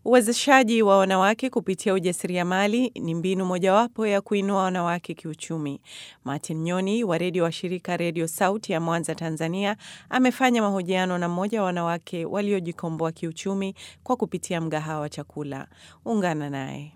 Uwezeshaji wa wanawake kupitia ujasiriamali ni mbinu mojawapo ya kuinua wanawake kiuchumi. Martin Nyoni wa redio wa shirika Redio Sauti ya Mwanza, Tanzania, amefanya mahojiano na mmoja wa wanawake waliojikomboa kiuchumi kwa kupitia mgahawa wa chakula. Ungana naye.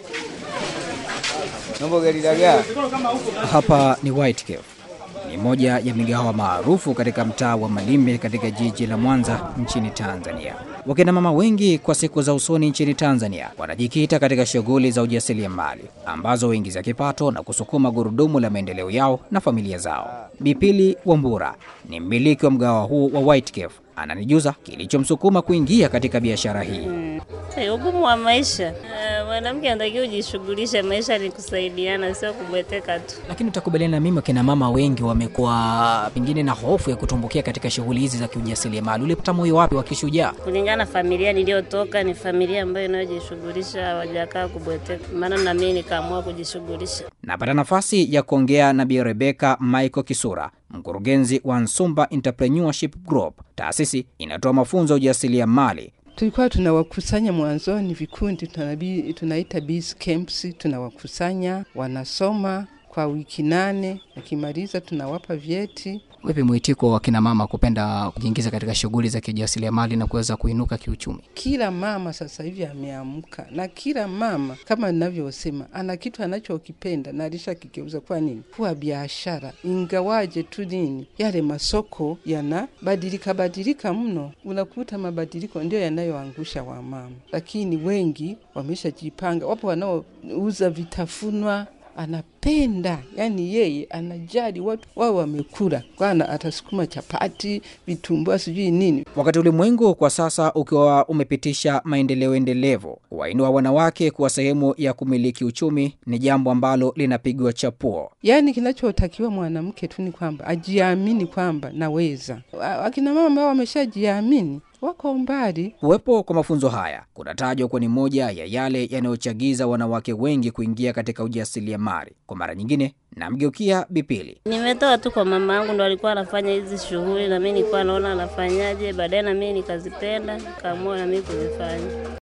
Hapa ni White Cave, ni moja ya migahawa maarufu katika mtaa wa Malimbe katika jiji la Mwanza nchini Tanzania. Wakina mama wengi kwa siku za usoni nchini Tanzania wanajikita katika shughuli za ujasiriamali ambazo huingiza kipato na kusukuma gurudumu la maendeleo yao na familia zao. Bipili Wambura ni mmiliki wa mgahawa huu wa White Cave, ananijuza kilichomsukuma kuingia katika biashara hii. Hey, ugumu wa maisha. Uh, mwanamke anatakiwa ujishughulishe, maisha ni kusaidiana, sio kubweteka tu. Lakini utakubaliana na mimi, wakina mama wengi wamekuwa pengine na hofu ya kutumbukia katika shughuli hizi za kiujasiriamali. Ulipata moyo wapi wa kishujaa? Kulingana na familia niliyotoka, ni familia ambayo inayojishughulisha, hawajakaa kubweteka, maana na mimi nikaamua kujishughulisha. Napata nafasi ya kuongea na Bi Rebeka Michael Kisura, mkurugenzi wa Nsumba Entrepreneurship Group, taasisi inatoa mafunzo ya ujasiriamali tulikuwa tunawakusanya mwanzoni vikundi tunabi, tunaita biz camps, tunawakusanya wanasoma kwa wiki nane, akimaliza tunawapa vyeti. Vipi mwitiko wa kina mama kupenda kujiingiza katika shughuli za kijasiriamali na kuweza kuinuka kiuchumi? Kila mama sasa hivi ameamka, na kila mama kama ninavyosema, ana kitu anachokipenda na alishakigeuza kwa nini kuwa biashara, ingawaje tu nini, yale masoko yanabadilika badilika mno, unakuta mabadiliko ndio yanayoangusha wamama, lakini wengi wameshajipanga. Wapo wanaouza vitafunwa anapenda yani, yeye anajali watu wao wamekula, kwana atasukuma chapati, vitumbua, sijui nini. Wakati ulimwengu kwa sasa ukiwa umepitisha maendeleo endelevu, wainua wanawake kuwa sehemu ya kumiliki uchumi ni jambo ambalo linapigwa chapuo. Yani kinachotakiwa mwanamke tu ni kwamba ajiamini kwamba naweza. Akina mama ambao wameshajiamini wako mbali. Kuwepo kwa mafunzo haya kunatajwa kuwa ni moja ya yale yanayochagiza wanawake wengi kuingia katika ujasiriamali. Kwa mara nyingine, namgeukia Bipili. Nimetoa tu kwa mama yangu, ndo alikuwa anafanya hizi shughuli, na mimi nilikuwa naona anafanyaje, baadaye na mimi nikazipenda, nikaamua na mimi kuzifanya.